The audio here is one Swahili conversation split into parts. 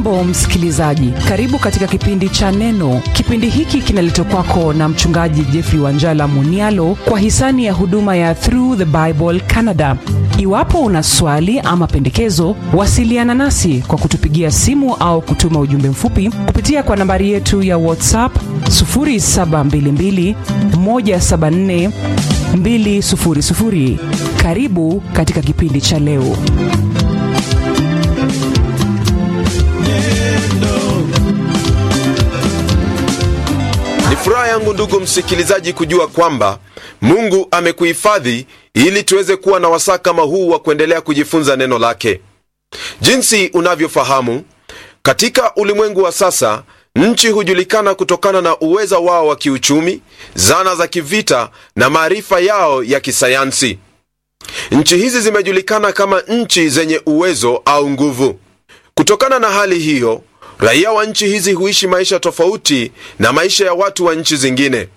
hujambo msikilizaji karibu katika kipindi cha neno kipindi hiki kinaletwa kwako na mchungaji jeffrey wanjala munialo kwa hisani ya huduma ya through the bible canada iwapo una swali ama pendekezo wasiliana nasi kwa kutupigia simu au kutuma ujumbe mfupi kupitia kwa nambari yetu ya whatsapp 722 174 200 karibu katika kipindi cha leo Ni furaha yangu ndugu msikilizaji kujua kwamba Mungu amekuhifadhi ili tuweze kuwa na wasaa kama huu wa kuendelea kujifunza neno lake. Jinsi unavyofahamu, katika ulimwengu wa sasa nchi hujulikana kutokana na uweza wao wa kiuchumi, zana za kivita na maarifa yao ya kisayansi. Nchi hizi zimejulikana kama nchi zenye uwezo au nguvu. Kutokana na hali hiyo, raia wa nchi hizi huishi maisha tofauti na maisha ya watu wa nchi zingine.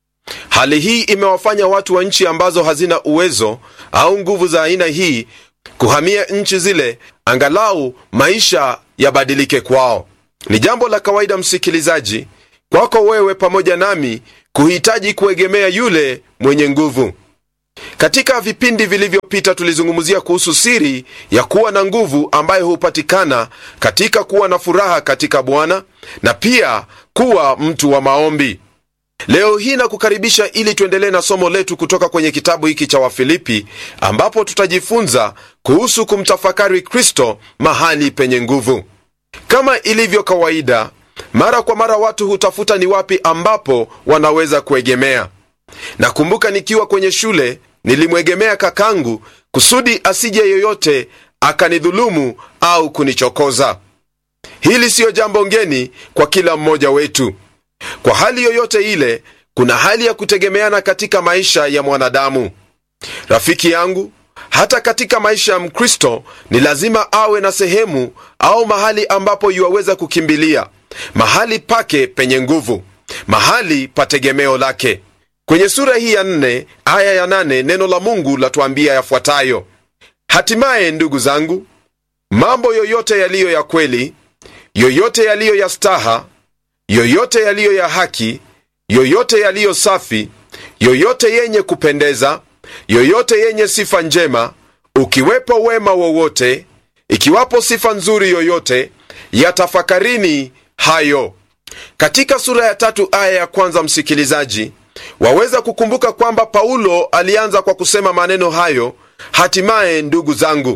Hali hii imewafanya watu wa nchi ambazo hazina uwezo au nguvu za aina hii kuhamia nchi zile, angalau maisha yabadilike kwao. Ni jambo la kawaida, msikilizaji, kwako wewe pamoja nami kuhitaji kuegemea yule mwenye nguvu. Katika vipindi vilivyopita tulizungumzia kuhusu siri ya kuwa na nguvu ambayo hupatikana katika kuwa na furaha katika Bwana na pia kuwa mtu wa maombi. Leo hii nakukaribisha ili tuendelee na somo letu kutoka kwenye kitabu hiki cha Wafilipi, ambapo tutajifunza kuhusu kumtafakari Kristo mahali penye nguvu. Kama ilivyo kawaida, mara kwa mara watu hutafuta ni wapi ambapo wanaweza kuegemea. Nakumbuka nikiwa kwenye shule nilimwegemea kakangu kusudi asije yoyote akanidhulumu au kunichokoza. Hili siyo jambo ngeni kwa kila mmoja wetu. Kwa hali yoyote ile, kuna hali ya kutegemeana katika maisha ya mwanadamu. Rafiki yangu, hata katika maisha ya Mkristo ni lazima awe na sehemu au mahali ambapo yuwaweza kukimbilia, mahali pake penye nguvu, mahali pa tegemeo lake. Kwenye sura hii ya nne aya ya nane neno la Mungu latuambia yafuatayo: hatimaye ndugu zangu, mambo yoyote yaliyo ya kweli, yoyote yaliyo ya staha, yoyote yaliyo ya haki, yoyote yaliyo safi, yoyote yenye kupendeza, yoyote yenye sifa njema, ukiwepo wema wowote, ikiwapo sifa nzuri yoyote, yatafakarini hayo. Katika sura ya tatu aya ya kwanza, msikilizaji waweza kukumbuka kwamba Paulo alianza kwa kusema maneno hayo, hatimaye ndugu zangu,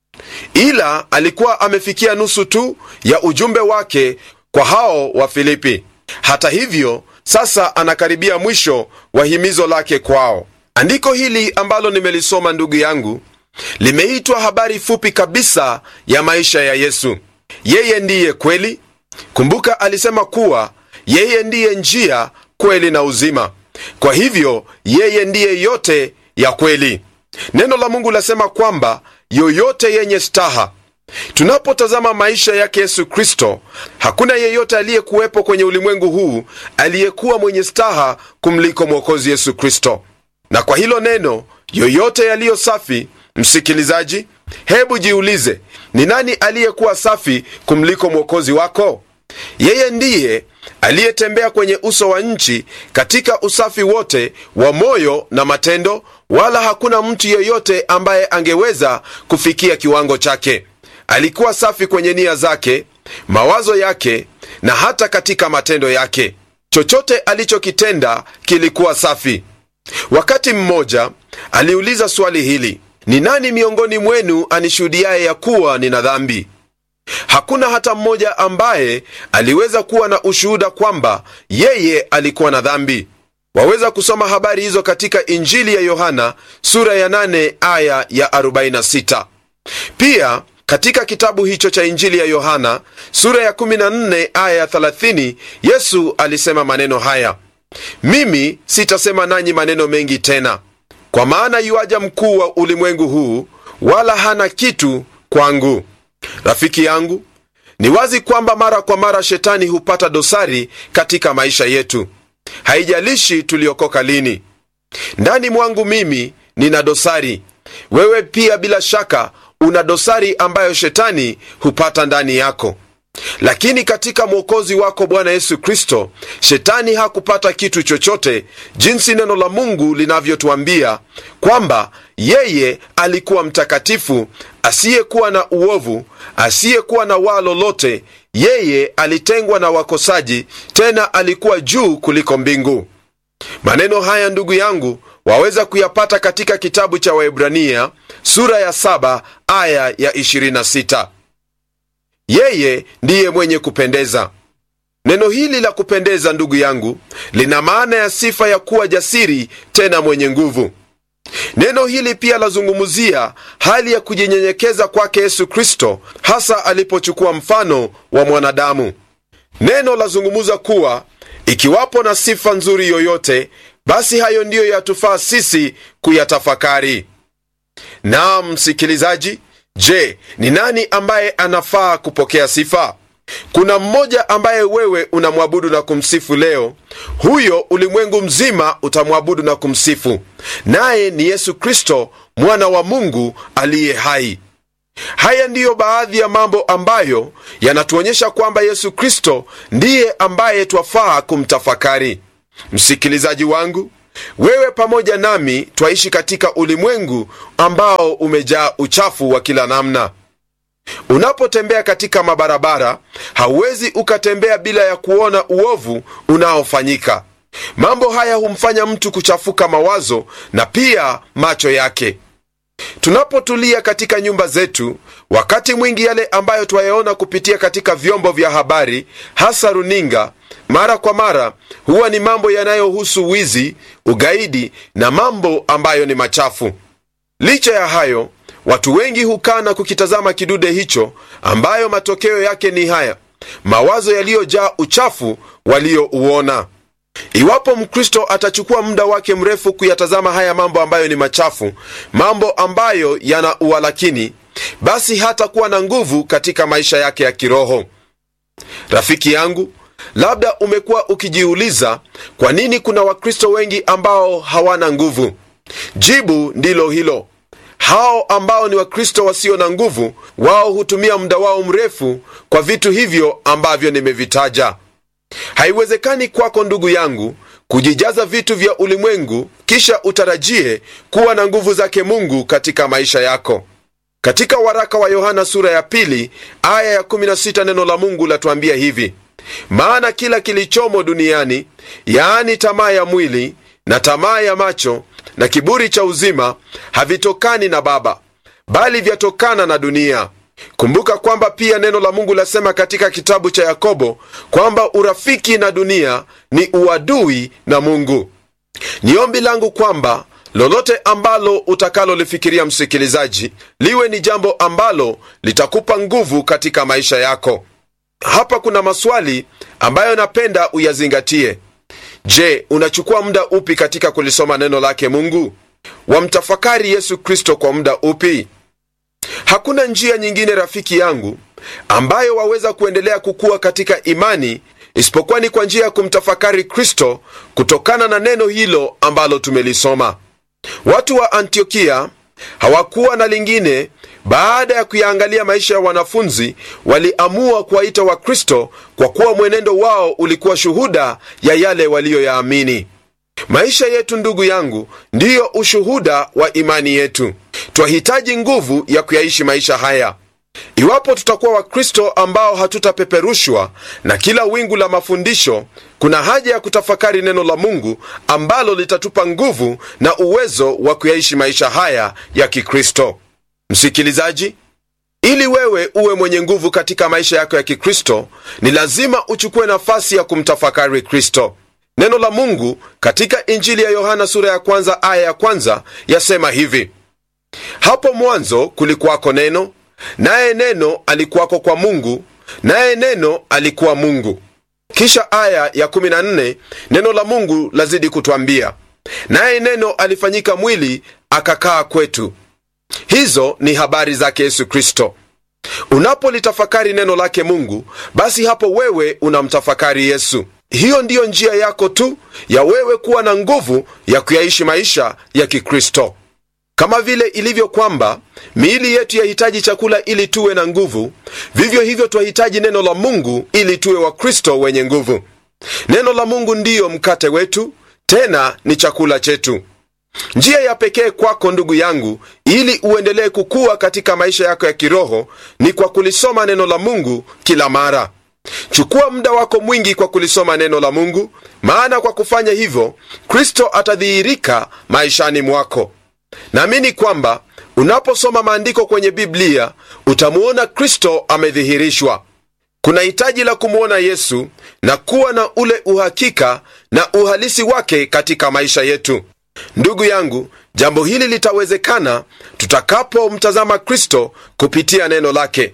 ila alikuwa amefikia nusu tu ya ujumbe wake kwa hao wa Filipi. Hata hivyo, sasa anakaribia mwisho wa himizo lake kwao. Andiko hili ambalo nimelisoma, ndugu yangu, limeitwa habari fupi kabisa ya maisha ya Yesu. Yeye ndiye kweli. Kumbuka alisema kuwa yeye ndiye njia, kweli na uzima. Kwa hivyo yeye ndiye yote ya kweli. Neno la Mungu lasema kwamba yoyote yenye staha. Tunapotazama maisha yake Yesu Kristo, hakuna yeyote aliyekuwepo kwenye ulimwengu huu aliyekuwa mwenye staha kumliko Mwokozi Yesu Kristo. Na kwa hilo neno yoyote yaliyo safi, msikilizaji, hebu jiulize, ni nani aliyekuwa safi kumliko Mwokozi wako? Yeye ndiye aliyetembea kwenye uso wa nchi katika usafi wote wa moyo na matendo, wala hakuna mtu yeyote ambaye angeweza kufikia kiwango chake. Alikuwa safi kwenye nia zake, mawazo yake na hata katika matendo yake. Chochote alichokitenda kilikuwa safi. Wakati mmoja aliuliza swali hili, ni nani miongoni mwenu anishuhudiaye ya kuwa nina dhambi? Hakuna hata mmoja ambaye aliweza kuwa na ushuhuda kwamba yeye alikuwa na dhambi. Waweza kusoma habari hizo katika Injili ya Yohana sura ya 8 aya ya 46. Pia katika kitabu hicho cha Injili ya Yohana sura ya 14 aya ya 30, Yesu alisema maneno haya: mimi sitasema nanyi maneno mengi tena, kwa maana yuaja mkuu wa ulimwengu huu, wala hana kitu kwangu. Rafiki yangu, ni wazi kwamba mara kwa mara shetani hupata dosari katika maisha yetu. Haijalishi tuliokoka lini. Ndani mwangu mimi nina dosari, wewe pia bila shaka una dosari ambayo shetani hupata ndani yako. lakini katika mwokozi wako bwana yesu kristo shetani hakupata kitu chochote jinsi neno la mungu linavyotuambia kwamba yeye alikuwa mtakatifu asiyekuwa na uovu asiyekuwa na waa lolote yeye alitengwa na wakosaji tena alikuwa juu kuliko mbingu maneno haya ndugu yangu waweza kuyapata katika kitabu cha waibrania sura ya 7 aya ya 26 yeye ndiye mwenye kupendeza neno hili la kupendeza ndugu yangu lina maana ya sifa ya kuwa jasiri tena mwenye nguvu neno hili pia lazungumzia hali ya kujinyenyekeza kwake yesu kristo hasa alipochukua mfano wa mwanadamu neno lazungumza kuwa ikiwapo na sifa nzuri yoyote basi hayo ndiyo yatufaa sisi kuyatafakari naam msikilizaji je ni nani ambaye anafaa kupokea sifa kuna mmoja ambaye wewe unamwabudu na kumsifu leo huyo ulimwengu mzima utamwabudu na kumsifu naye ni yesu kristo mwana wa mungu aliye hai haya ndiyo baadhi ya mambo ambayo yanatuonyesha kwamba yesu kristo ndiye ambaye twafaa kumtafakari msikilizaji wangu wewe pamoja nami twaishi katika ulimwengu ambao umejaa uchafu wa kila namna unapotembea katika mabarabara hauwezi ukatembea bila ya kuona uovu unaofanyika mambo haya humfanya mtu kuchafuka mawazo na pia macho yake tunapotulia katika nyumba zetu wakati mwingi yale ambayo twayaona kupitia katika vyombo vya habari hasa runinga mara kwa mara huwa ni mambo yanayohusu wizi ugaidi na mambo ambayo ni machafu licha ya hayo watu wengi hukaa na kukitazama kidude hicho ambayo matokeo yake ni haya mawazo yaliyojaa uchafu waliouona iwapo mkristo atachukua muda wake mrefu kuyatazama haya mambo ambayo ni machafu mambo ambayo yana uwalakini basi hatakuwa na nguvu katika maisha yake ya kiroho rafiki yangu labda umekuwa ukijiuliza kwa nini kuna wakristo wengi ambao hawana nguvu jibu ndilo hilo hao ambao ni wakristo wasio na nguvu wao hutumia muda wao mrefu kwa vitu hivyo ambavyo nimevitaja haiwezekani kwako ndugu yangu kujijaza vitu vya ulimwengu kisha utarajie kuwa na nguvu zake mungu katika maisha yako katika waraka wa yohana sura ya pili aya ya 16 neno la mungu latuambia hivi maana kila kilichomo duniani yaani tamaa ya mwili na tamaa ya macho na kiburi cha uzima havitokani na baba bali vyatokana na dunia kumbuka kwamba pia neno la mungu lasema katika kitabu cha yakobo kwamba urafiki na dunia ni uadui na mungu ni ombi langu kwamba lolote ambalo utakalolifikiria msikilizaji liwe ni jambo ambalo litakupa nguvu katika maisha yako hapa kuna maswali ambayo napenda uyazingatie je unachukua muda upi katika kulisoma neno lake mungu wamtafakari yesu kristo kwa muda upi hakuna njia nyingine rafiki yangu ambayo waweza kuendelea kukua katika imani isipokuwa ni kwa njia ya kumtafakari kristo kutokana na neno hilo ambalo tumelisoma watu wa antiokia hawakuwa na lingine baada ya kuyaangalia maisha ya wanafunzi waliamua kuwaita wakristo kwa kuwa mwenendo wao ulikuwa shuhuda ya yale waliyoyaamini maisha yetu ndugu yangu ndiyo ushuhuda wa imani yetu twahitaji nguvu ya kuyaishi maisha haya iwapo tutakuwa wakristo ambao hatutapeperushwa na kila wingu la mafundisho kuna haja ya kutafakari neno la mungu ambalo litatupa nguvu na uwezo wa kuyaishi maisha haya ya kikristo msikilizaji ili wewe uwe mwenye nguvu katika maisha yako ya kikristo ni lazima uchukue nafasi ya kumtafakari kristo neno la mungu katika injili ya yohana sura ya kwanza aya ya kwanza yasema hivi hapo mwanzo kulikuwako neno naye neno alikuwako kwa mungu naye neno alikuwa mungu kisha aya ya 14 neno la mungu lazidi kutwambia naye neno alifanyika mwili akakaa kwetu hizo ni habari zake yesu kristo unapolitafakari neno lake mungu basi hapo wewe unamtafakari yesu hiyo ndiyo njia yako tu ya wewe kuwa na nguvu ya kuyaishi maisha ya kikristo kama vile ilivyo kwamba miili yetu yahitaji chakula ili tuwe na nguvu vivyo hivyo twahitaji neno la mungu ili tuwe wakristo wenye nguvu neno la mungu ndiyo mkate wetu tena ni chakula chetu njia ya pekee kwako ndugu yangu ili uendelee kukua katika maisha yako ya kiroho ni kwa kulisoma neno la mungu kila mara chukua muda wako mwingi kwa kulisoma neno la mungu maana kwa kufanya hivyo kristo atadhihirika maishani mwako naamini kwamba unaposoma maandiko kwenye biblia utamuona kristo amedhihirishwa kuna hitaji la kumwona yesu na kuwa na ule uhakika na uhalisi wake katika maisha yetu ndugu yangu jambo hili litawezekana tutakapomtazama kristo kupitia neno lake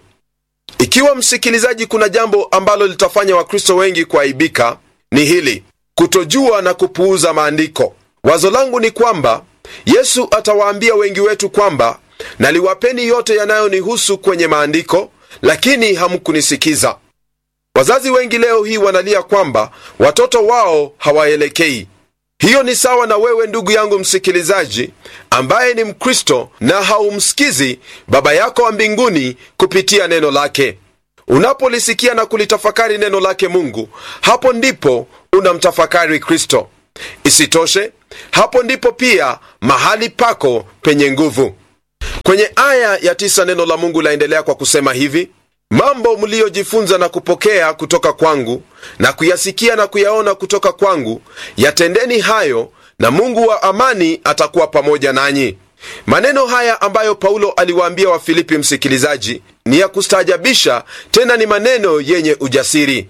ikiwa msikilizaji kuna jambo ambalo litafanya wakristo wengi kuaibika ni hili kutojua na kupuuza maandiko wazo langu ni kwamba yesu atawaambia wengi wetu kwamba naliwapeni yote yanayonihusu kwenye maandiko lakini hamkunisikiza wazazi wengi leo hii wanalia kwamba watoto wao hawaelekei hiyo ni sawa na wewe ndugu yangu msikilizaji ambaye ni mkristo na haumsikizi baba yako wa mbinguni kupitia neno lake unapolisikia na kulitafakari neno lake mungu hapo ndipo unamtafakari kristo isitoshe hapo ndipo pia mahali pako penye nguvu kwenye aya ya tisa neno la mungu laendelea kwa kusema hivi mambo mliyojifunza na kupokea kutoka kwangu na kuyasikia na kuyaona kutoka kwangu yatendeni hayo na mungu wa amani atakuwa pamoja nanyi maneno haya ambayo paulo aliwaambia wafilipi msikilizaji ni ya kustaajabisha tena ni maneno yenye ujasiri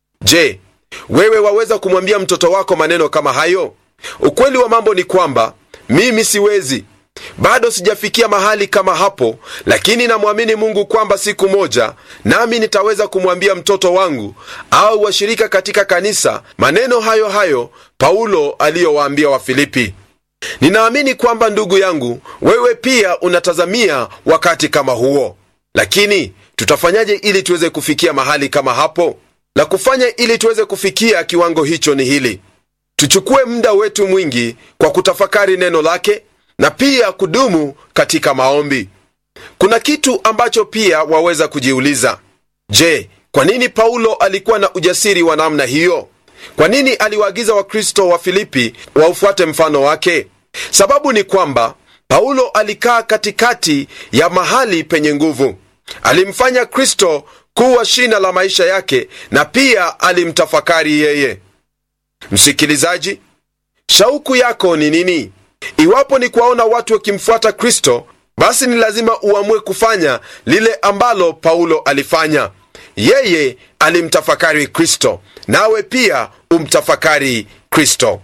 je wewe waweza kumwambia mtoto wako maneno kama hayo ukweli wa mambo ni kwamba mimi siwezi bado sijafikia mahali kama hapo lakini namwamini mungu kwamba siku moja nami nitaweza kumwambia mtoto wangu au washirika katika kanisa maneno hayo hayo paulo aliyowaambia wafilipi ninaamini kwamba ndugu yangu wewe pia unatazamia wakati kama huo lakini tutafanyaje ili tuweze kufikia mahali kama hapo la kufanya ili tuweze kufikia kiwango hicho ni hili tuchukue muda wetu mwingi kwa kutafakari neno lake na pia kudumu katika maombi kuna kitu ambacho pia waweza kujiuliza je kwa nini paulo alikuwa na ujasiri wa namna hiyo kwa nini aliwaagiza wakristo wa filipi waufuate mfano wake sababu ni kwamba paulo alikaa katikati ya mahali penye nguvu alimfanya kristo kuwa shina la maisha yake na pia alimtafakari yeye msikilizaji shauku yako ni nini iwapo ni kuwaona watu wakimfuata kristo basi ni lazima uamue kufanya lile ambalo paulo alifanya yeye alimtafakari kristo nawe pia umtafakari kristo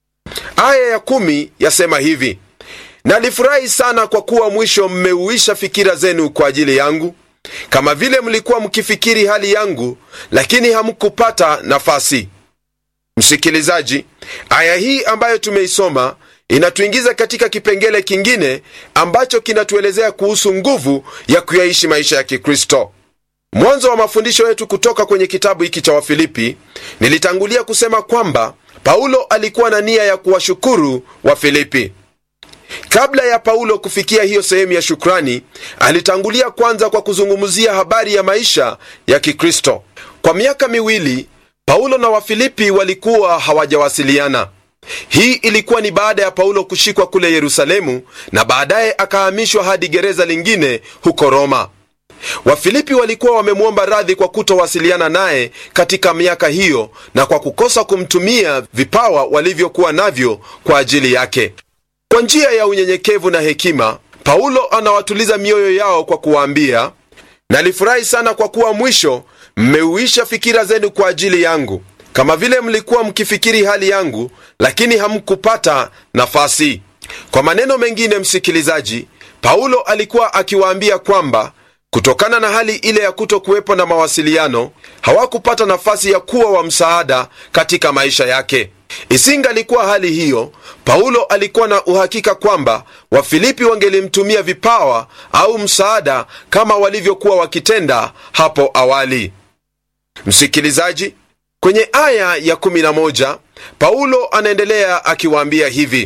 aya ya kumi yasema hivi nalifurahi sana kwa kuwa mwisho mmeuisha fikira zenu kwa ajili yangu kama vile mlikuwa mkifikiri hali yangu lakini hamkupata nafasi msikilizaji aya hii ambayo tumeisoma inatuingiza katika kipengele kingine ambacho kinatuelezea kuhusu nguvu ya kuyaishi maisha ya kikristo mwanzo wa mafundisho yetu kutoka kwenye kitabu hiki cha wafilipi nilitangulia kusema kwamba paulo alikuwa na nia ya kuwashukuru wafilipi kabla ya paulo kufikia hiyo sehemu ya shukrani alitangulia kwanza kwa kuzungumzia habari ya maisha ya kikristo kwa miaka miwili paulo na wafilipi walikuwa hawajawasiliana hii ilikuwa ni baada ya paulo kushikwa kule yerusalemu na baadaye akahamishwa hadi gereza lingine huko roma wafilipi walikuwa wamemwomba radhi kwa kutowasiliana naye katika miaka hiyo na kwa kukosa kumtumia vipawa walivyokuwa navyo kwa ajili yake kwa njia ya unyenyekevu na hekima paulo anawatuliza mioyo yao kwa kuwaambia nalifurahi sana kwa kuwa mwisho mmeuisha fikira zenu kwa ajili yangu kama vile mlikuwa mkifikiri hali yangu lakini hamkupata nafasi kwa maneno mengine msikilizaji paulo alikuwa akiwaambia kwamba kutokana na hali ile ya kuto kuwepo na mawasiliano hawakupata nafasi ya kuwa wa msaada katika maisha yake isingalikuwa hali hiyo paulo alikuwa na uhakika kwamba wafilipi wangelimtumia vipawa au msaada kama walivyokuwa wakitenda hapo awali msikilizaji kwenye aya ya 11 paulo anaendelea akiwaambia hivi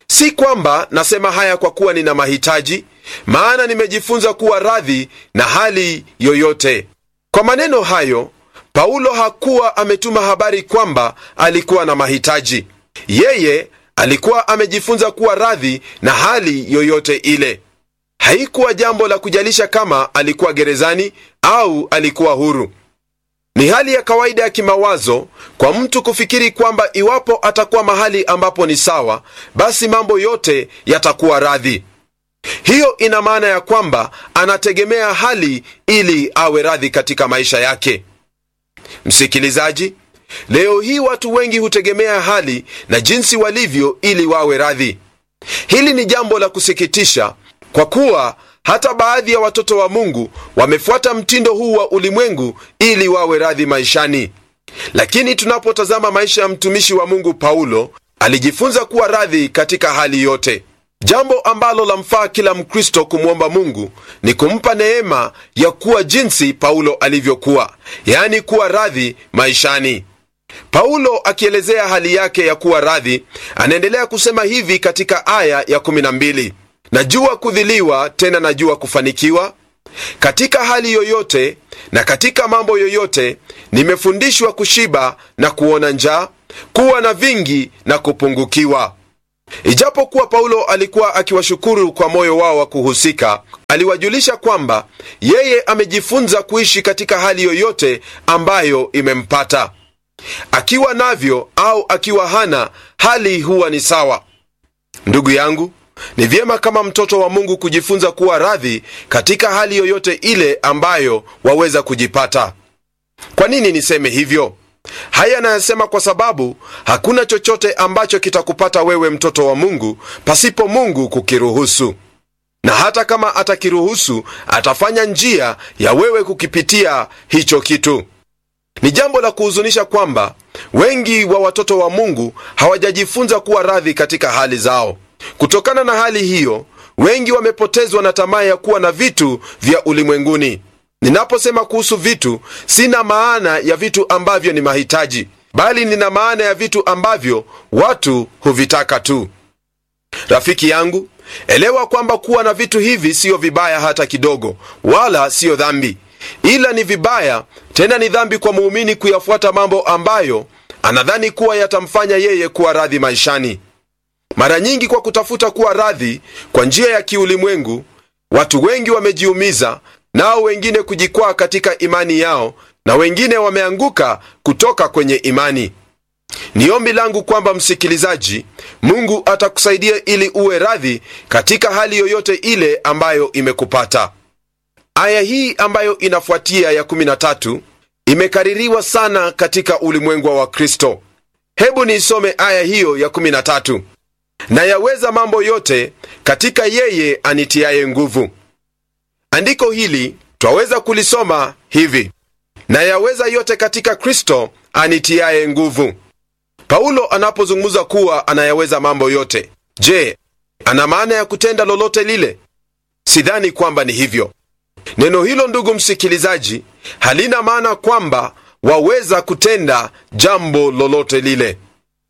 si kwamba nasema haya kwa kuwa nina mahitaji maana nimejifunza kuwa radhi na hali yoyote kwa maneno hayo paulo hakuwa ametuma habari kwamba alikuwa na mahitaji yeye alikuwa amejifunza kuwa radhi na hali yoyote ile haikuwa jambo la kujalisha kama alikuwa gerezani au alikuwa huru ni hali ya kawaida ya kimawazo kwa mtu kufikiri kwamba iwapo atakuwa mahali ambapo ni sawa basi mambo yote yatakuwa radhi hiyo ina maana ya kwamba anategemea hali ili awe radhi katika maisha yake msikilizaji leo hii watu wengi hutegemea hali na jinsi walivyo ili wawe radhi hili ni jambo la kusikitisha kwa kuwa hata baadhi ya watoto wa mungu wamefuata mtindo huu wa ulimwengu ili wawe radhi maishani lakini tunapotazama maisha ya mtumishi wa mungu paulo alijifunza kuwa radhi katika hali yote jambo ambalo lamfaa kila mkristo kumwomba mungu ni kumpa neema ya kuwa jinsi paulo alivyokuwa yaani kuwa radhi maishani paulo akielezea hali yake ya kuwa radhi anaendelea kusema hivi katika aya ya 12 najua kudhiliwa tena najua kufanikiwa katika hali yoyote na katika mambo yoyote nimefundishwa kushiba na kuona njaa kuwa na vingi na kupungukiwa ijapokuwa paulo alikuwa akiwashukuru kwa moyo wao wa kuhusika aliwajulisha kwamba yeye amejifunza kuishi katika hali yoyote ambayo imempata akiwa navyo au akiwa hana hali huwa ni sawa ndugu yangu ni vyema kama mtoto wa mungu kujifunza kuwa radhi katika hali yoyote ile ambayo waweza kujipata kwa nini niseme hivyo haya nayasema kwa sababu hakuna chochote ambacho kitakupata wewe mtoto wa mungu pasipo mungu kukiruhusu na hata kama atakiruhusu atafanya njia ya wewe kukipitia hicho kitu ni jambo la kuhuzunisha kwamba wengi wa watoto wa mungu hawajajifunza kuwa radhi katika hali zao kutokana na hali hiyo wengi wamepotezwa na tamaa ya kuwa na vitu vya ulimwenguni ninaposema kuhusu vitu sina maana ya vitu ambavyo ni mahitaji bali nina maana ya vitu ambavyo watu huvitaka tu rafiki yangu elewa kwamba kuwa na vitu hivi siyo vibaya hata kidogo wala siyo dhambi ila ni vibaya tena ni dhambi kwa muumini kuyafuata mambo ambayo anadhani kuwa yatamfanya yeye kuwa radhi maishani mara nyingi kwa kutafuta kuwa radhi kwa njia ya kiulimwengu watu wengi wamejiumiza nao wengine kujikwaa katika imani yao na wengine wameanguka kutoka kwenye imani ni ombi langu kwamba msikilizaji mungu atakusaidia ili uwe radhi katika hali yoyote ile ambayo imekupata aya hii ambayo inafuatia ya 13 imekaririwa sana katika ulimwengu wa wakristo hebu niisome aya hiyo ya 13 na yaweza mambo yote katika yeye anitiaye nguvu andiko hili twaweza kulisoma hivi na yaweza yote katika kristo anitiaye nguvu paulo anapozungumza kuwa anayaweza mambo yote je ana maana ya kutenda lolote lile sidhani kwamba ni hivyo neno hilo ndugu msikilizaji halina maana kwamba waweza kutenda jambo lolote lile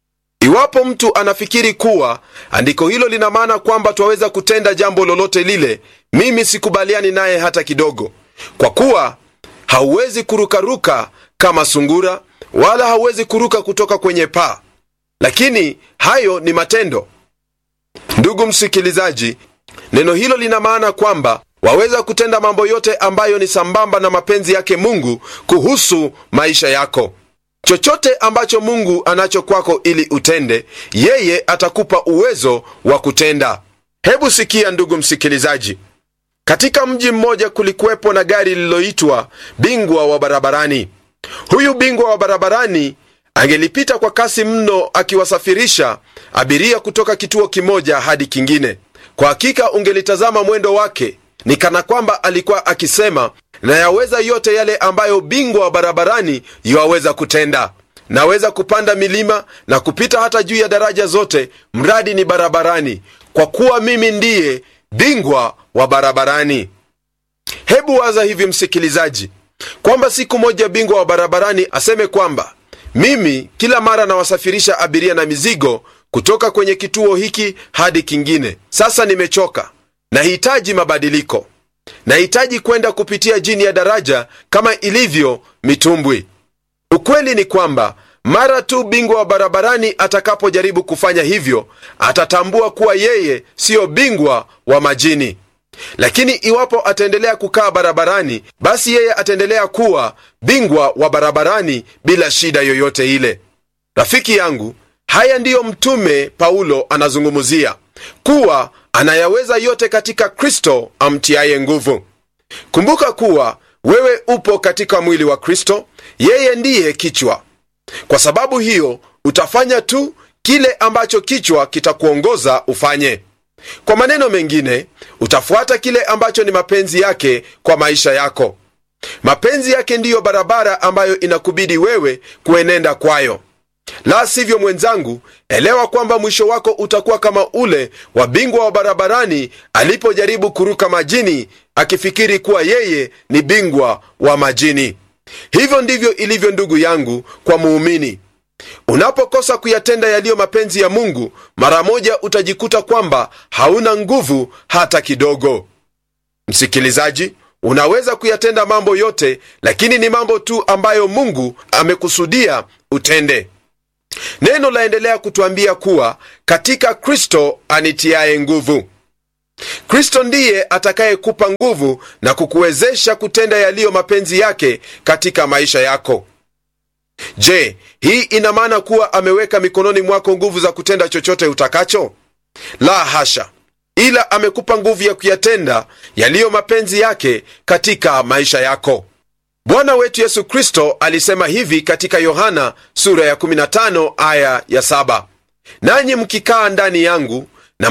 iwapo mtu anafikiri kuwa andiko hilo lina maana kwamba twaweza kutenda jambo lolote lile mimi sikubaliani naye hata kidogo kwa kuwa hauwezi kurukaruka kama sungura wala hauwezi kuruka kutoka kwenye paa lakini hayo ni matendo ndugu msikilizaji neno hilo lina maana kwamba waweza kutenda mambo yote ambayo ni sambamba na mapenzi yake mungu kuhusu maisha yako chochote ambacho mungu anacho kwako ili utende yeye atakupa uwezo wa kutenda hebu sikia ndugu msikilizaji katika mji mmoja kulikuwepo na gari lililoitwa bingwa wa barabarani huyu bingwa wa barabarani angelipita kwa kasi mno akiwasafirisha abiria kutoka kituo kimoja hadi kingine kwa hakika ungelitazama mwendo wake ni kana kwamba alikuwa akisema na yaweza yote yale ambayo bingwa wa barabarani yuwaweza kutenda naweza kupanda milima na kupita hata juu ya daraja zote mradi ni barabarani kwa kuwa mimi ndiye bingwa wa barabarani hebu waza hivi msikilizaji kwamba siku moja bingwa wa barabarani aseme kwamba mimi kila mara nawasafirisha abiria na mizigo kutoka kwenye kituo hiki hadi kingine sasa nimechoka nahitaji mabadiliko nahitaji kwenda kupitia jini ya daraja kama ilivyo mitumbwi ukweli ni kwamba mara tu bingwa wa barabarani atakapojaribu kufanya hivyo atatambua kuwa yeye siyo bingwa wa majini lakini iwapo ataendelea kukaa barabarani basi yeye ataendelea kuwa bingwa wa barabarani bila shida yoyote ile rafiki yangu haya ndiyo mtume paulo anazungumzia kuwa anayaweza yote katika kristo amtiaye nguvu kumbuka kuwa wewe upo katika mwili wa kristo yeye ndiye kichwa kwa sababu hiyo utafanya tu kile ambacho kichwa kitakuongoza ufanye kwa maneno mengine utafuata kile ambacho ni mapenzi yake kwa maisha yako mapenzi yake ndiyo barabara ambayo inakubidi wewe kuenenda kwayo la sivyo mwenzangu elewa kwamba mwisho wako utakuwa kama ule wa bingwa wa barabarani alipojaribu kuruka majini akifikiri kuwa yeye ni bingwa wa majini hivyo ndivyo ilivyo ndugu yangu kwa muumini unapokosa kuyatenda yaliyo mapenzi ya mungu mara moja utajikuta kwamba hauna nguvu hata kidogo msikilizaji unaweza kuyatenda mambo yote lakini ni mambo tu ambayo mungu amekusudia utende neno laendelea kutuambia kuwa katika kristo anitiaye nguvu kristo ndiye atakayekupa nguvu na kukuwezesha kutenda yaliyo mapenzi yake katika maisha yako je hii ina maana kuwa ameweka mikononi mwako nguvu za kutenda chochote utakacho la hasha ila amekupa nguvu ya kuyatenda yaliyo mapenzi yake katika maisha yako bwana wetu yesu kristo alisema hivi katika yohana sura ya 15 aya ya 7 nanyi mkikaa ndani yangu